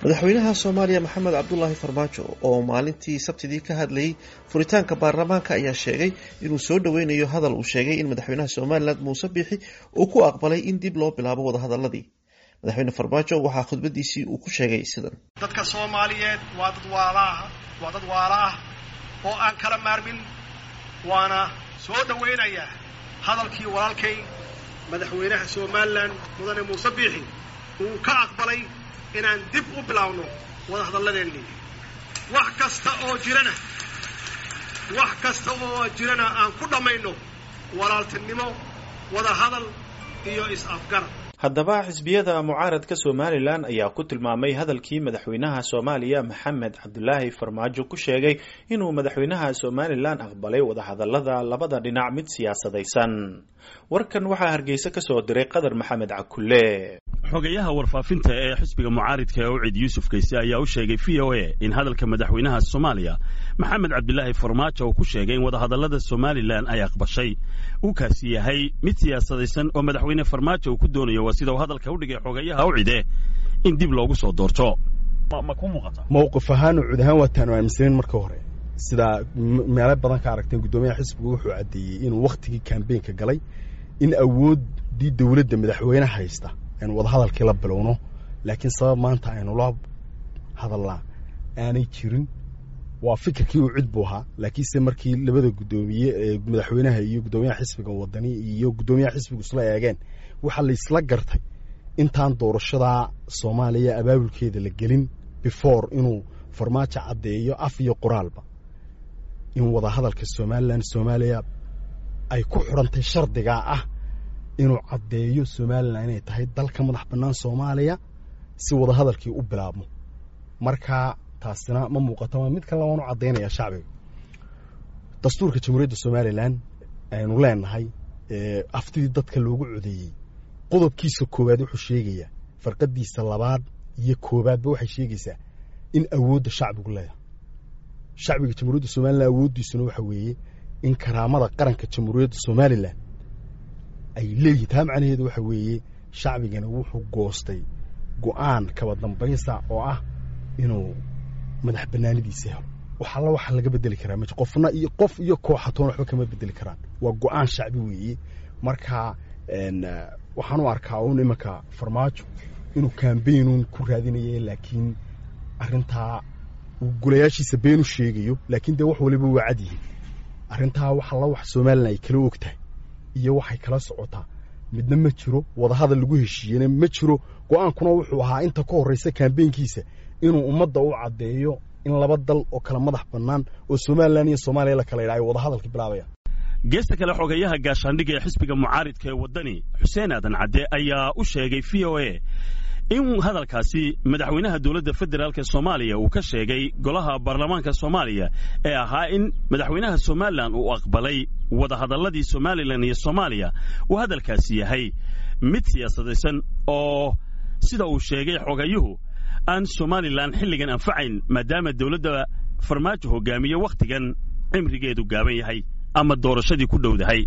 madaxweynaha soomaaliya maxamed cabdulaahi farmaajo oo maalintii sabtidii ka hadlayay furitaanka baarlamaanka ayaa sheegay inuu soo dhoweynayo hadal uu sheegay in madaxweynaha somalilan muuse biixi uu ku aqbalay in dib loo bilaabo wadahadaladii madaxweyne farmaajo waxaa khudbadiisii uu ku sheegay sidan dadka soomaaliyeed waa dad waalaah waa dad waala ah oo aan kala maarmin waana soo dhowaynayaa hadalkii walaalkay madaxweynaha somalilan mudane muuse biixi uu ka aqbalay inaan dib u bilaabno wadahadalladeennii wax kasta oo jirana wax kasta oo jirana aan ku dhammayno walaaltinimo wadahadal iyo is-afgarad haddaba xisbiyada mucaaradka somalilan ayaa ku tilmaamay hadalkii madaxweynaha soomaaliya maxamed cabdulaahi farmaajo ku sheegay inuu madaxweynaha somalilan aqbalay wadahadalada labada dhinac mid siyaasadaysan warkan waxaa hargeysa ka soo diray qadar maxamed cakulle xogayaha warfaafinta ee xisbiga mucaaridka ee ucid yuusuf kayse ayaa u sheegay v o a in hadalka madaxweynaha soomaaliya maxamed cabdilaahi farmaajo uu ku sheegay in wadahadallada somalilan ay aqbashay uu kaasi yahay mid siyaasadaysan oo madaxweyne farmaajo uu ku doonayo waa sida uu hadalka u dhigay xogayaha ucide in dib loogu soo doorto ma ku muuqata mowqif ahaan ucud ahaan waataanu aaminsanayn marka hore sidaa meelo badan ka aragteen guddoomiyaha xisbigu wuxuu caddeeyey inuu wakhtigii kambeynka galay in awooddii dowladda madaxweyne haysta aynu wadahadalkii la bilowno laakiin sabab maanta aynu la hadalnaa aanay jirin waa fikirkii uu cid buu ahaa laakiinse markii labada guddoomiye ee madaxweynaha iyo guddoomiyaha xisbiga wadani iyo guddoomiyaha xisbigu isla eegeen waxaa laysla gartay intaan doorashadaa soomaaliya abaabulkeeda la gelin before inuu farmaajo caddeeyo af iyo qoraalba in wadahadalka somalilan soomaaliya ay ku xidhantay shardigaa ah inuu caddeeyo somalilan inay tahay dalka madax bannaan soomaaliya si wadahadalkii u bilaabmo marka taasina ma muuqato waa mid kale waan u caddaynaya shacbiga dastuurka jamhuuriyadda somalilan aynu leenahay aftidii dadka loogu codeeyey qodobkiisa koowaad wuxuu sheegayaa farqadiisa labaad iyo koowaadba waxay sheegaysaa in awoodda shacbigu leedahay shacbiga jamhuuriyadda somalilan awooddiisuna waxa weeye in karaamada qaranka jamhuuriyadda somalilan ay leeyihin taa macnaheedu waxa weeye shacbigana wuxuu goostay go'aan kaba dambaysa oo ah inuu madax bannaanidiisa helo wax alla waxa laga bedeli karaa ma qofna iyo qof iyo kooxatoon waxba kama bedeli karaan waa go'aan shacbi weeye marka waxaan u arkaa uun imanka farmaajo inuu kambaynuun ku raadinaya laakiin arrintaa uu gulayaashiisa been u sheegayo laakiin dee wax waliba waa cad yihiin arrintaa wax alla wax somalilan ay kala og tahay iyo waxay kala socotaa midna ma jiro wadahadal lagu heshiiyena ma jiro go'aankuna wuxuu ahaa inta ka horraysa kambeynkiisa inuu ummadda u caddeeyo in laba dal oo kala madax bannaan oo somalilan iyo soomaaliya la kala yidha ay wadahadalka bilaabayaan geesta kale xogayaha gaashaandhigga ee xisbiga mucaaridka ee waddani xuseen aadan cadde ayaa u sheegay v o a in hadalkaasi madaxweynaha dowladda federaalk soomaaliya uu ka sheegay golaha baarlamaanka soomaaliya ee ahaa in madaxweynaha somalilan uu aqbalay wadahadalladii somalilan iyo soomaaliya uu hadalkaasi yahay mid siyaasadaysan oo sida uu sheegay xogayuhu aan somalilan xilligan anfacayn maadaama dowladda farmaajo hogaamiye wakhtigan cimrigeedu gaaban yahay ama doorashadii ku dhowdahay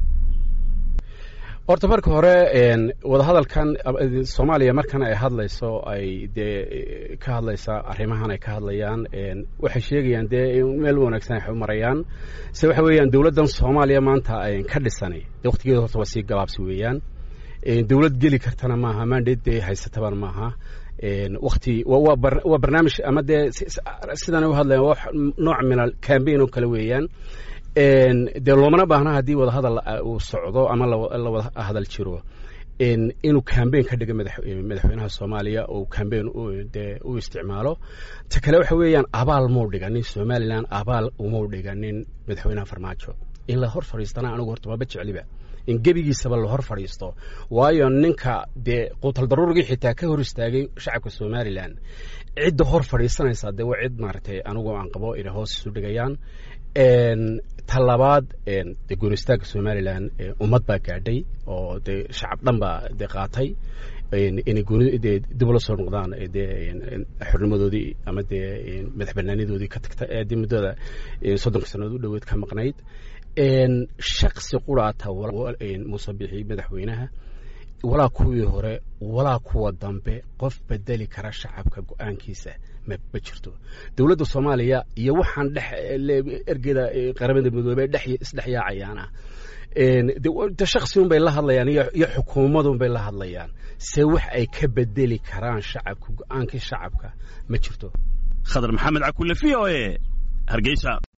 horta marka hore wadahadalkan soomaaliya markan ay hadlayso ay dee ka hadlaysa arrimahan ay ka hadlayaan waxay sheegayaan dee meel wanaagsan ay marayaan se waxa weeyaan dowladdan soomaaliya maanta ka dhisanay dee waqtigeeda horta waa sii gabaabsi weeyaan dowlad geli kartana maaha mandate dee haysatabana maaha wakti waa barnaamij ama dee sidan u hadlayan waa nooc min al cambaign oo kale weeyaan dee loomana baahna haddii wadahadal uu socdo ama la wada hadal jiro inuu cambaign ka dhiga madaxweynaha soomaaliya oo cambaign dee u isticmaalo ta kale waxa weeyaan abaal muu dhiganin somalilan abaal umau dhiganin madaxweynaha farmaajo in la hor fadhiistana anigu horta waaba jecliba in gebigiisaba la hor fadhiisto waayo ninka dee quutal daruurigii xitaa ka hor istaagay shacabka somalilan cidda hor fadhiisanaysa dee waa cid maaragtay anigu aan qabo inay hoos isu dhigayaan ta labaad dee goonistaagga somalilan ummad baa gaadhay oo dee shacab dhan baa dee qaatay inay gooni dee dib ula soo noqdaan dee xornimadoodii ama dee madax banaanidoodii ka tagta ee dee muddada soddonka sannadood u dhoweed ka maqnayd shaksi quraata muuse bixi madaxweynaha walaa kuwii hore walaa kuwa dambe qof bedeli kara shacabka go-aankiisa ma jirto dowladda soomaaliya iyo waxaan dhex ergeda qaramada midoobey dhex isdhexyaacayaana de shaksi un bay la hadlayaan iyo xukuumadun bay la hadlayaan se wax ay ka bedeli karaan shacabka go-aankii shacabka ma jirto khadar maxamed cakulle v o e hargeysa